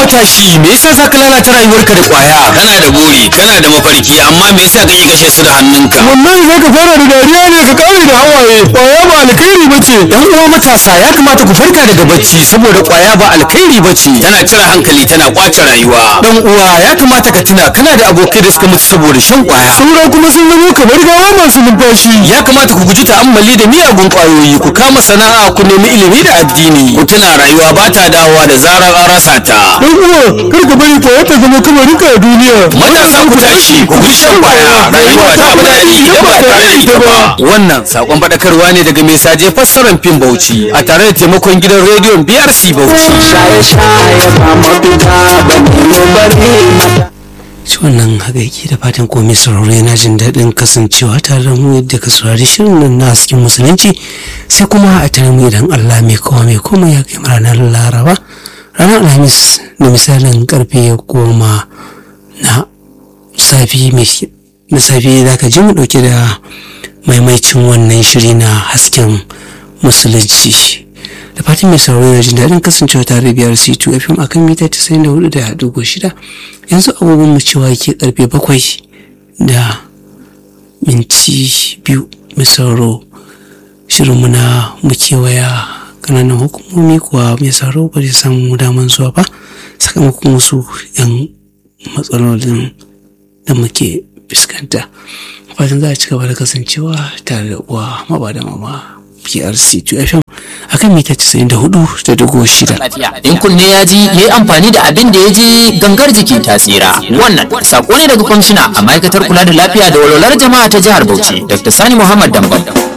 matashi me yasa za ka lalata rayuwarka da kwaya kana da buri kana da mafarki amma me yasa kake kashe su da hannunka wallahi za ka fara da dariya ne ka kare da hawaye kwaya ba alkhairi ba ce yan uwa matasa ya kamata ku farka daga bacci saboda kwaya ba alkhairi ba ce tana cire hankali tana kwace rayuwa dan uwa ya kamata ka tuna kana da abokai da suka mutu saboda shan kwaya saura kuma sun zama kamar gawa masu numfashi ya kamata ku guji ta'ammali da miyagun kwayoyi ku kama sana'a ku nemi ilimi da addini ku tuna rayuwa ba ta dawowa da zarar an rasa ta dan uwa kar ka bari kwaya ta zama kamarin ka a duniya matasa ku tashi ku guji shan kwaya rayuwa ta fi daɗi idan ba tare da ita ba wannan sakon faɗakarwa ne daga mai saje fassarar fim bauchi a tare da taimakon gidan rediyon brc bauchi shaye-shaye ba mafita ba ne bari shi wannan hagaiki da fatan komai sauraro yana jin daɗin kasancewa tare da mu yadda ka saurari shirin nan na hasken musulunci sai kuma a tare mu idan Allah mai kowa mai komai ya kai ranar laraba ranar alhamis da misalin karfe goma na safi mai na safi za ka ji mu ɗauke da maimaicin wannan shiri na hasken musulunci da fatan mai sauraro yana jin daɗin kasancewa tare da biyar c2 fm akan mita 94.6 yanzu agogon mu cewa ke karfe bakwai da minti biyu mai sauraro shirinmu na mu kewaya kananan hukumomi kuwa mai sauraro ba zai samu daman zuwa ba sakamakon wasu yan matsalolin da muke fuskanta fatan za a ci gaba da kasancewa tare da uwa maba da mama PRC 2 FM akan mita 94 da dugu shida. in kunne ya ji ya yi amfani da abin da ya ji gangar jiki ta tsira wannan sako ne daga kwamishina a ma'aikatar kula da lafiya da walwalar jama'a ta jihar bauchi dr sani muhammad dambam